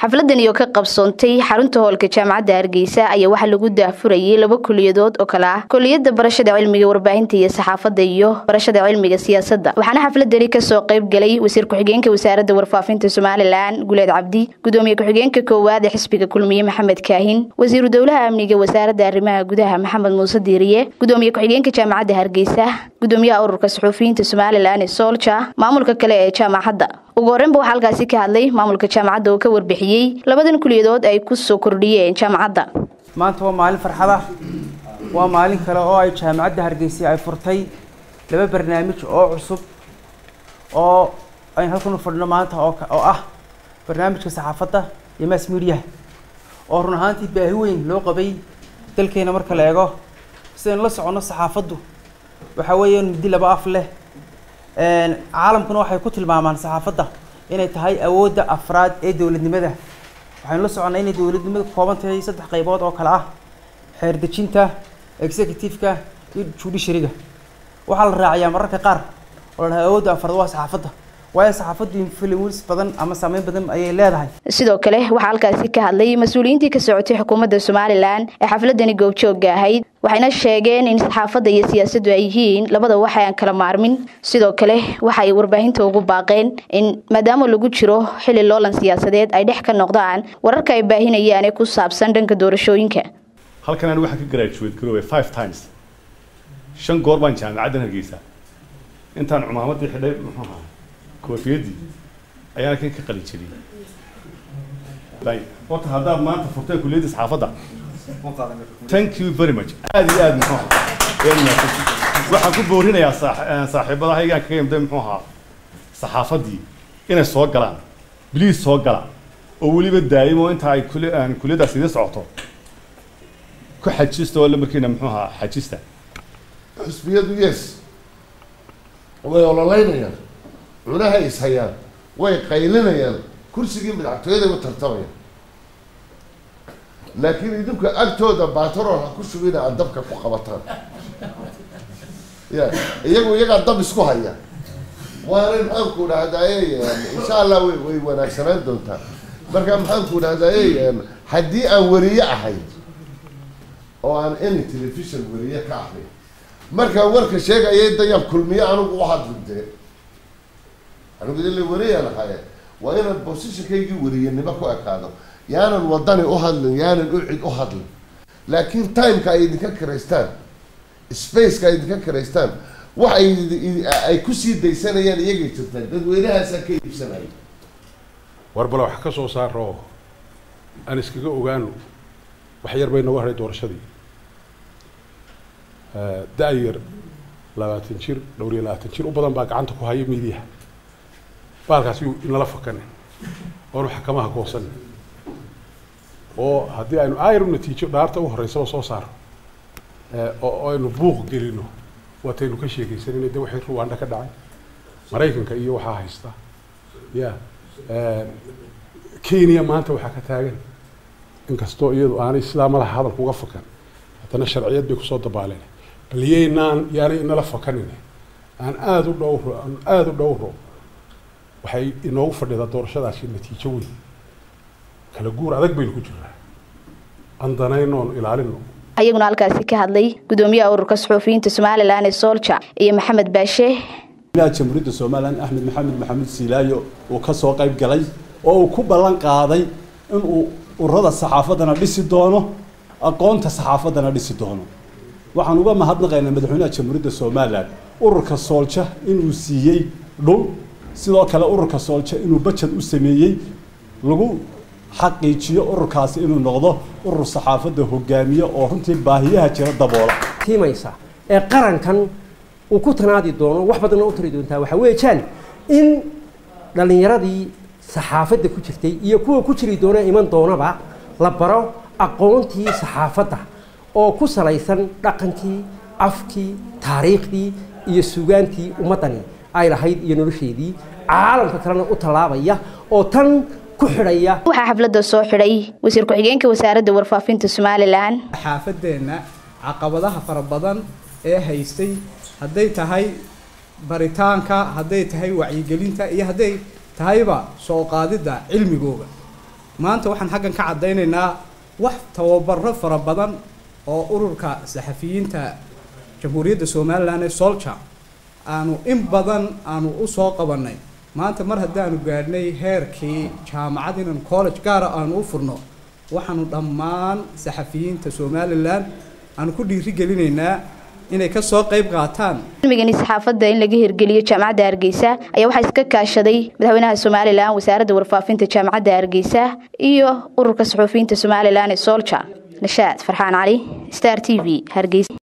xafladani oo ka qabsoontay xarunta hoolka jaamacadda hargeysa ayaa waxaa lagu daahfurayay laba kuliyadood oo kale ah kuliyadda barashada cilmiga warbaahinta iyo saxaafadda iyo barashada cilmiga siyaasadda waxaana xafladani kasoo qayb galay wasiir ku-xigeenka wasaaradda warfaafinta somalilan guleed cabdi gudoomiye ku-xigeenka koowaad ee xisbiga kulmiye maxamed kaahin wasiiru dowlaha amniga wasaaradda arrimaha gudaha maxamed muuse diiriye gudoomiye ku-xigeenka jaamacadda hargeysa gudoomiyaha ururka suxuufiyiinta somalilan ee soolja maamulka kale ee jaamacadda ugu horreynba waxaa halkaasi ka hadlay maamulka jaamacadda oo ka warbixiyey labadan kuliyadood ay ku soo kordhiyeen jaamacadda maanta waa maalin farxada waa maalin kale oo ay jaamacadda hargeysa ay furtay laba barnaamij oo cusub oo aynu halkan u fadhino maanta oo oo ah barnaamijka saxaafadda iyo mass mediaha oo run ahaantii baahi weyn loo qabay dalkeena marka la eego sidaynu la soconno saxaafaddu waxa weeyaan muddi laba af leh caalamkuna waxay ku tilmaamaan saxaafadda inay tahay awoodda afraad ee dowladnimada waxaynu la soconnaa inay dowladnimadu ka kooban tahay saddex qaybood oo kale ah xeerdejinta executive-ka iyo judiciary-ga waxaa la raaciyaa mararka qaar oo la dhahay awoodda afraad waa saxaafadda waayo saxaafaddu influence badan ama saameyn badan ayay leedahay sidoo kale waxaa halkaasi ka hadlay mas-uuliyiintii ka socotay xukuumadda somalilan ee xafladani goobjoogga ahayd waxayna sheegeen in saxaafadda iyo siyaasaddu ay yihiin labada wax aan kala maarmin sidoo kale waxa ay warbaahinta ugu baaqeen in maadaama lagu jiro xilli loolan siyaasadeed ay dhex ka noqdaan wararka ay baahinayaan ee ku saabsan dhanka doorashooyinka halkan ani waxaan ka graduate garoobay five times shan goor baan jaamacaddan hargeysa intaan cumaamadii xidhay muxuu ahaa koofiyadii ayaan kan ka qalin jeliyey horta haddaad maanta furteen kuliyadda saxaafadda thank you very much aad iyo aad muxuu ahaa waxaan ku boorinayaa saaxiibadahaygaan kaga imday muxuu ahaa saxaafaddii inay soo galaan bliis soo gala oo weliba daa'imo inta ay kuliyaddaas idin socoto ku xajista oo la markiina muxuu ahaa xajista xusbiyadu yes way ololeynayaan cunahay ishayaan way qaylinayaan kursigii madaxtooyada u tartamayaan laakiin idinku agtooda batrool ha ku shubina aad dabka ku qabataan ya iyagu iyagaa dab isku haya waana maxaanku dhahdaye insha allah way way wanaagsanaan doontaa marka maxaanku dhahdaye haddii aan weriye ahay oo aan any television weriye ka ahay markaan warka sheegaya dayaan kulmiye anigu u hadli dee anigu ila wariyaan ahaye waa inaan positionkaygii wariyanimo ku ekaado yaanan wadani u hadlin yaanan u cid u hadlin laakiin timeka ay idinka karaystaan spaceka ay idinka karaystaan wax ay ay kusii daysanayaan iyagay jirtaan dadweynahaasaa ka iibsanaya war bale wax ka soo saaro aan iskaga ogaano wax yar bay nooga haray doorashadii da-yar labaatan jir dhowr iyo labaatan jir u badan baa gacanta ku haya miidiyaha baalkaas yuu inala fakane oonu xakamaha goosan oo haddii aynu ayru natiijo dhaarta u horeysaba soo saaro oo aynu buuq gelino waataynu ka sheekaysanina de waxay ruwanda ka dhacay maraykanka iyo waxaa haysta ya kenya maanta waxaa ka taagan inkastoo iyadu aanay sidaa malaha hadalka uga fakan haddana sharciyad bay kusoo dabaaleen bal yaynaan yaanay inala fakanin aan aada u dhowro aan aada u dhowro waxay inoogu fadhidaa doorashadaasi natiijo weyn kala guur adag baynu ku jirnaa aan danaynoon ilaalino ayaguna halkaasi ka hadlay gudoomiyaha ururka suxuufiyiinta somalilan ee soolja iyo maxamed baashe jamhuuriyadda somalilan axmed maxamed maxamuud siilaayo uu ka soo qayb galay oo uu ku ballan qaaday inuu ururada saxaafaddana dhisi doono aqoonta saxaafaddana dhisi doono waxaan uga mahadnaqaynaa madaxweynaha jamhuuriyadda somalilan ururka soolja inuu siiyey dhul sidoo kale ururka soolja inuu bajad u sameeyey lagu xaqiijiyo ururkaasi inuu noqdo urur saxaafadda hogaamiye oo runtii baahiyaha jira daboola tiimaysa ee qarankan uu ku tanaadi doono wax badanna u tari doontaa waxaa weeyaan in dhallinyaradii saxaafadda ku jirtay iyo kuwa ku jiri doona iman doonaba la baro aqoontii saxaafadda oo ku salaysan dhaqankii afkii taariikhdii iyo sugaantii ummaddani ay lahayd iyo nolosheedii caalamka kalena u tallaabaya oo tan ku xidhaya waxaa xafladda soo xidhay wasiir ku-xigeenka wasaaradda warfaafinta somalilan xaafadeenna caqabadaha fara badan ee haystay hadday tahay baritaanka hadday tahay wacyigelinta iyo hadday tahayba soo qaadidda cilmigooga maanta waxaan xaggan ka caddaynaynaa wax tababaro fara badan oo ururka saxafiyiinta jamhuuriyadda somalilan ee solja aanu in badan aanu u soo qabannay maanta mar haddaanu gaadhnay heerkii jaamacad inaan college gaara aanu u furno waxaanu dhammaan saxafiyiinta somalilan aanu ku dhiirigelinaynaa inay ka soo qayb qaataan cilmigani saxaafadda in laga hirgeliyo jaamacadda hargeysa ayaa waxaa iska kaashaday madaxweynaha somalilan wasaaradda warfaafinta jaamacadda hargeysa iyo ururka saxuufiyiinta somalilan ee solja nashaad farxaan cali star t v hargeysa